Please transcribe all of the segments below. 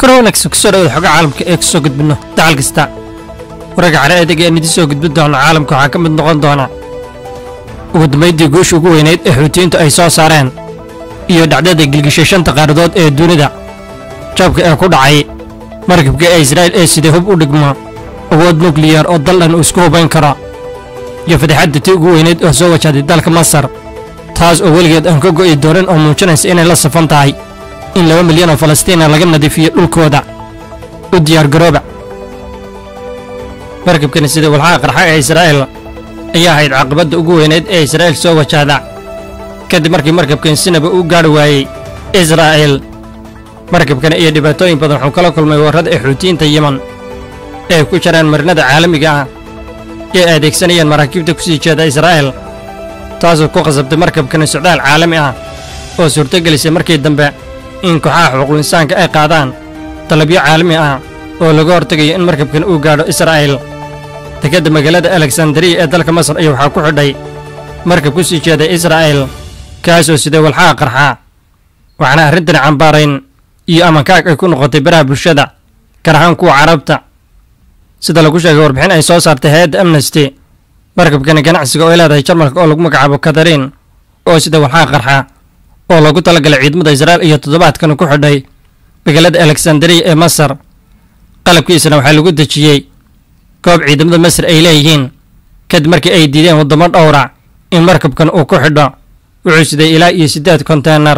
koronax kusoo dhawada xoga caalamka ee kusoo gudbinno dacal kasta wararka cale adeega aan idin soo gudbin doono caalamka waxaa ka mid noqon doona ugu dambaydii guusha ugu weynayd ee xuutiyiintu ay soo saareen iyo dhacdada gilgishay shanta qaaradood ee dunida jabka ee ku dhacay markabka ee israa'iil ee sidee hub u dhigmo awood nukliyar oo dal dhan uu isku hubayn karo iyo fataxadda tii ugu weynayd oo soo wajahday dalka masar taas oo weligeed aan ka go'i doonin oo muujinaysa inay la safan tahay in laba milyan oo falastiina laga nadiifiyo dhulkooda u diyaargarooba markabkani sida walxaha qarxa ee israa'iil ayaa ahayd caqabadda ugu weynayd ee israa'iil soo wajahda kadib markii markabkan sinaba u gaadhi waayey israa'iil markabkani iyo dhibaatooyin badan wuxuu kala kulmay warrada ee xuutiyiinta yeman ee ku jiraan marinada caalamiga ah ee adeegsanayeen maraakiibta ku sii jeeda israa'iil taasoo ku khasabtay markabkani socdaal caalami ah oo suurtogelisay markii dambe in kooxaha xuquuqul-insaanka ay qaadaan dalabyo caalami ah oo laga hortegayo in markabkan uu gaadho israa'iil dekedda magaalada alexandariya ee dalka masar ayaa waxaa ku xidhay markab ku sii jeeday israa'iil kaasoo siday walxaha qarxaa waxaana arrintani cambaarayn iyo amankaag ay ku noqotay baraha bulshada gaar ahaan kuwa carabta sida lagu sheegay warbixin ay soo saartay hay-adda amnesty markabkani ganacsiga oo ay leedahay jarmalka oo lagu magacaabo katariin oo sida walxaha qarxa oo loogu talagalay ciidamada israa'iil iyo toddobaadkan ku xidhay magaalada alexandariya ee masar qalabkiisana waxaa lagu dejiyey goob ciidamada masar ay leeyihiin kadib markii ay diideen waddamo dhowra in markabkan uu ku xidho wuxuu siday ilaa iyo siddeed konteenar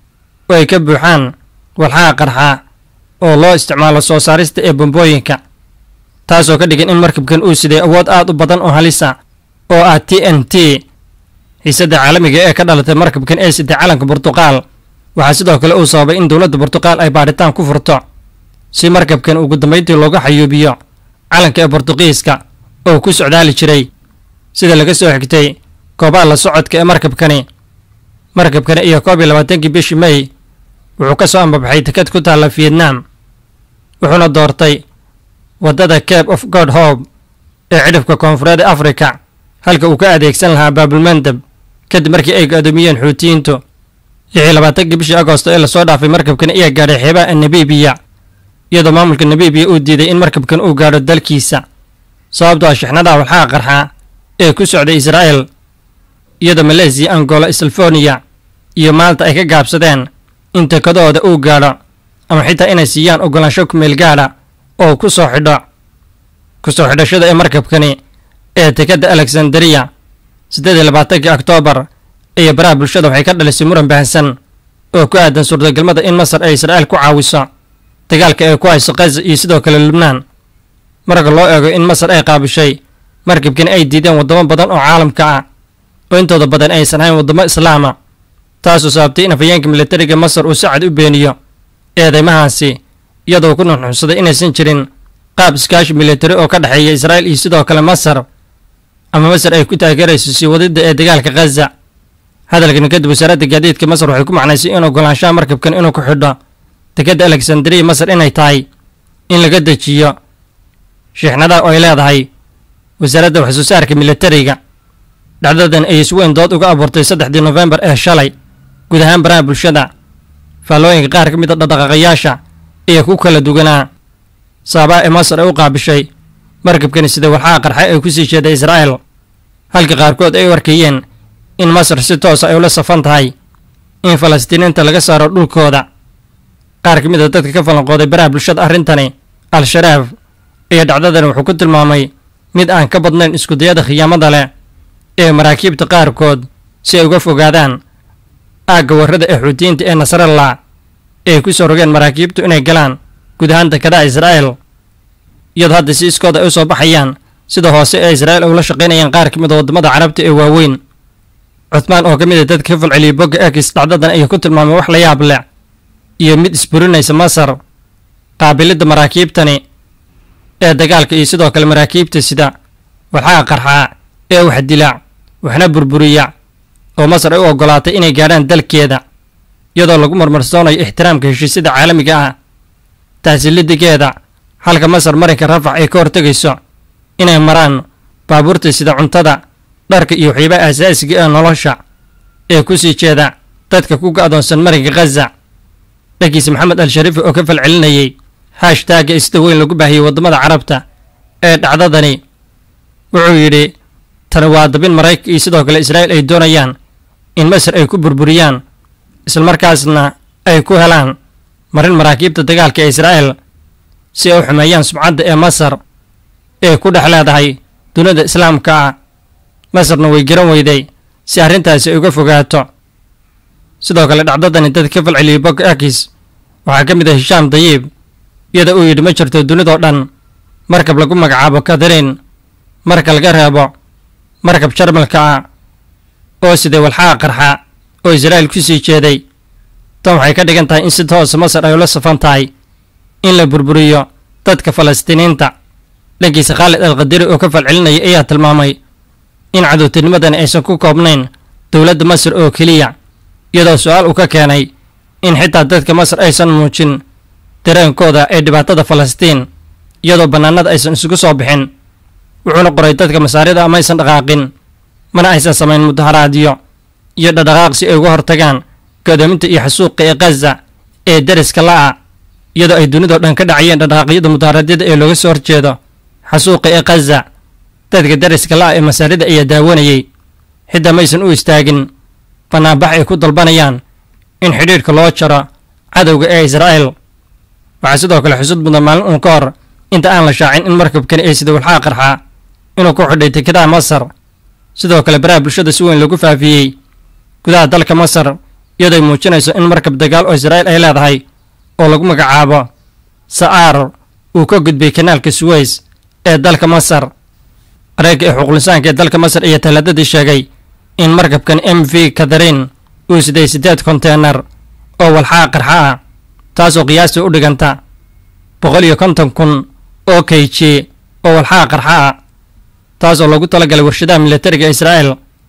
oo ay ka buuxaan walxaha qarxa oo loo isticmaalo soo saarista ee bombooyinka taasoo ka dhigan in markabkan uu siday awood aad u badan oo halisa oo ah t n t xiisadda caalamiga ee ka dhalatay markabkan ee siday calanka burtuqaal waxaa sidoo kale uu sababay in dowladda burtuqaal ay baadhitaan ku furto si markabkan ugu dambayntii looga xayuubiyo calanka ee bortuqiiska oo ku socdaali jiray sida laga soo xigtay goobaha la socodka ee markabkani markabkani iyo koob iyo labaatankii bishii may wuxuu ka soo ambabaxay dekad ku taalla vietnam wuxuuna doortay waddada cape of god hope ee cidhifka koonfureed ee afrika halka uu ka adeegsan lahaa baabulmandab kadib markii ay go-doomiyeen xuutiyiintu lixii labaatankii bishii agosto ee lasoo dhaafay markabkan ayaa gaadhay xeebaha nabiibiya iyadoo maamulka nabiibiya uu diiday in markabkan uu gaadho dalkiisa sababtoo ah shixnadaha walxaha qarxaa ee ku socday israa'iil iyadoo maleesiya angola salfoniya iyo maalta ay ka gaabsadeen in tekadooda uu gaadho ama xitaa inay siiyaan ogolaansho kumeel gaadha oo ku soo xidho ku soo xidhashada ee markabkani ee tekadda alexandariya siddeed iyo labaatankii oktoobar iyo baraha bulshada waxay ka dhalisay muran bahansan oo ku aadan suurtagalmada in masar ay israa'iil ku caawiso dagaalka ay ku hayso khaza iyo sidoo kale lubnaan marka loo eego in masar ay qaabishay markabkani ay diideen waddamo badan oo caalamka ah oo intooda badan aysan hayn waddamo islaama taasoo sababtay in afhayeenka militariga masar uu sacad u beeniyo eedeymahaasi iyadoo ku nuxnuxsaday inaysan jirin qaab iskaashi militari oo ka dhexeeya israa'iil iyo sidoo kale masar ama masar ay ku taageerayso sii wadidda ee dagaalka khaza hadalkan kadib wasaaradda gaadiidka masar waxay ku macnaysay in ogolaanshaha markabkan inuu ku xidho dekedda alexandariya masar inay tahay in laga dejiyo shiixnadaha oo ay leedahay wasaaradda waxsoo saarka militariga dhacdadan ayay si weyn dood uga abuurtay saddexdii nofembar ee shalay guud ahaan baraha bulshada faallooyinka qaar ka mid a dhaqdhaqayaasha ayaa ku kala duwanaa saabaa ee masar ay u qaabishay markabkani sida walxaha qarxa ee ku sii jeeda israa'iil halka qaarkood ay u arkayeen in masar si toosa ay ula safan tahay in falastiiniinta laga saaro dhulkooda qaar ka mid a dadka ka falanqooday baraha bulshada arrintani al-sharaaf iyo dhacdadan wuxuu ku tilmaamay mid aan ka badnayn iskudayada khiyaamada leh ee maraakiibta qaarkood si ay uga fogaadaan aagga warrada ee xuutiyiinta ee nasrallah ee ku soo rogeen maraakiibtu inay galaan guud ahaan dekadaha israa'iil iyadoo hadda si iskooda ay u soo baxayaan sida hoose ee israa'iil ay ula shaqaynayaan qaar ka mid a waddamada carabta ee waaweyn cuthmaan oo ka mid a dadka ka falceliyay bogga ekis dhacdadan ayaa ku tilmaamay wax la yaab leh iyo mid isburinaysa masar qaabilidda maraakiibtani ee dagaalka iyo sidoo kale maraakiibta sida walxaha qarxaa ee wax dila waxna burburiya oo masar ay u oggolaatay inay gaadhaan dalkeeda iyadoo lagu marmarsoonayo ixtiraamka heshiisyada caalamiga ah taasilidigeeda halka masar marinka rafax ay ka hortegayso inay maraan baabuurta sida cuntada dharka iyo waxyaabaha asaasiga ee nolosha ee ku sii jeeda dadka ku ga-doonsan marinka khaza dhankiisa maxamed al shariifi oo ka falcelinayay hashtaagga sida weyn lagu baahiyey waddamada carabta ee dhacdadani wuxuu yidhi tani waa dabin maraykanka iyo sidoo kale israa'iil ay doonayaan in masar ay ku burburiyaan islamarkaasna ay ku helaan marin maraakiibta dagaalka ee israa'iil si ay u xumeeyaan sumcadda ee masar ee ku dhex leedahay dunida islaamka ah masarna way garan weyday si arrintaasi ay uga fogaato sidoo kale dhacdadani dad ka falceliyey bog akis waxaa ka mid ah hishaam dayiib iyada uu yidhi ma jirto dunidoo dhan markab lagu magacaabo katariin marka laga reebo markab jarmalka ah oo siday walxaha qarxa oo israa'iil ku sii jeeday tan waxay ka dhigan tahay in si toosa masar ay ula safan tahay in la burburiyo dadka falastiiniinta dhankiisa khaalid al khadiri oo ka falcelinaya ayaa tilmaamay in cadowtinimadani aysan ku koobnayn dowladda masar oo keliya iyadoo su-aal uu ka keenay in xitaa dadka masar aysan muujin dareenkooda ee dhibaatada falastiin iyadoo bannaanada aysan isugu soo bixin wuxuuna qoray dadka masaarida ama aysan dhaqaaqin mana aysan samayn mudaharaadyo iyo dhadhaqaaq si ay uga hortagaan godoominta iyo xasuuqa ee khaza ee deriska la'a iyadoo ay dunidao dhan ka dhacayeen dhadhaqaaqyada mudaharaadyada ee looga soo horjeedo xasuuqa ee khaza dadka deriska la'a ee masaarida ayaa daawanayey xitaa maysan u istaagin bannaanbax ay ku dalbanayaan in xidhiidhka loo jaro cadowga ee israa'iil waxaa sidoo kale xusud mudan maalin uun ka hor inta aan la shaacin in markabkani ay sida walxaha qarxaa inuu ku xidhay dekedaha masar sidoo kale baraha bulshada si weyn lagu faafiyey gudaha dalka masar iyadoo ay muujinayso in markab dagaal oo israa'iil ay leedahay oo lagu magacaabo sa'aar uu ka gudbay kanaalka suweys ee dalka masar areegga ee xuquuqlisaanka ee dalka masar ayaa talaadadii sheegay in markabkan m v katharin uu siday siddeed konteenar oo walxaha qarxa ah taasoo qiyaastii u dhiganta boqol iyo konton kun oo kayji oo walxaha qarxa ah taasoo loogu talagalay warshadaha militariga israa'iil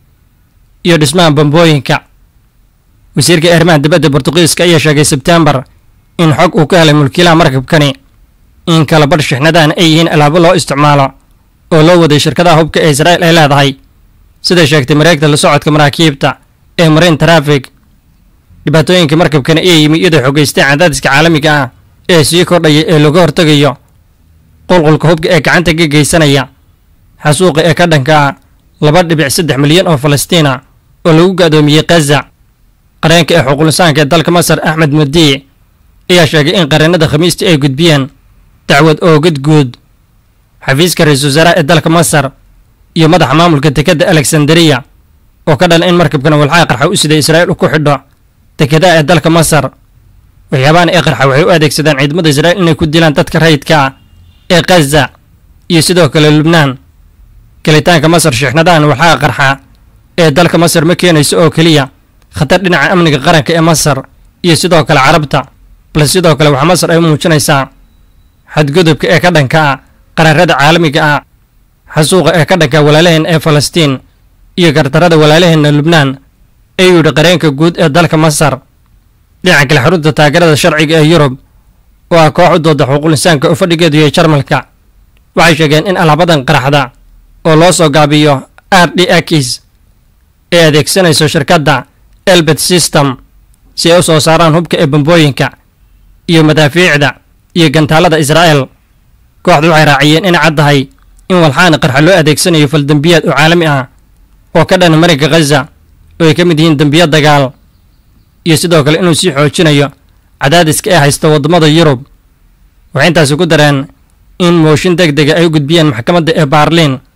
iyo dhismaha bambooyinka wasiirka arrimaha dibadda bortuqiiska ayaa sheegay sebtembar in xog uu ka helay mulkiilaha markabkani in kala badh shixnadahan ay yihiin alaabo loo isticmaalo oo loo waday shirkadaha hubka ee israa'iil ay leedahay siday sheegtay mareegta la socodka maraakiibta ee marine traffic dhibaatooyinka markabkani ayaa yimi iyadoo xogeysteen cadaadiska caalamiga ah ee sii kordhaya ee looga hortegayo qulqulka hubka ee gacanta ka geysanaya xasuuqa ee ka dhanka ah laba dhibic saddex milyan oo falastiina oo lagu ga'doomiyey khaza qareenka ee xuquulisaanka ee dalka masar axmed madiic ayaa sheegay in qareennada khamiistii ay gudbiyeen dacwad oogad guud xafiiska ra-iisul wasaaraha ee dalka masar iyo madaxa maamulka dekedda alexanderiya oo ka dhalan in markabkan walxaha qarxa u siday israa'iil u ku xidho dekedaha ee dalka masar waxyaabahan ee qarxa waxay u adeegsadaan ciidamada israa'iil inay ku dilaan dadka rayidka ah ee khaza iyo sidoo kale lubnaan gelitaanka masar shiixnadahan walxaha qarxa ee dalka masar ma keenayso oo keliya khatar dhinaca amniga qaranka ee masar iyo sidoo kale carabta balse sidoo kale waxaa masar ay u muujinaysaa xadgudubka ee ka dhanka ah qaraarada caalamiga ah xasuuqa ee ka dhanka walaalaheen ee falastiin iyo gardarada walaalaheenna lubnaan ayuu yidhi qareenka guud ee dalka masar dhinaca kale xarunta taageerada sharciga ee yurub oo ah koox u dooda xuquuqul insaanka oo fadhigeedu yahay jarmalka waxay sheegeen in alaabadan qaraxda oo loo soo gaabiyo r d x ee adeegsanayso shirkadda elbet system si ay u soo saaraan hubka ee bambooyinka iyo madaafiicda iyo gantaalada israa'el kooxdu waxay raaciyeen inay caddahay in walxaani qarxa loo adeegsanayo faldembiyaad oo caalami ah oo ka dhana marinka khaza oo ay ka mid yihiin dembiyo dagaal iyo sidoo kale inuu sii xoojinayo cadaadiska ee haysta waddamada yurub waxay intaasi ku dareen in mooshin deg dega ay u gudbiyeen maxkamadda ee baarliin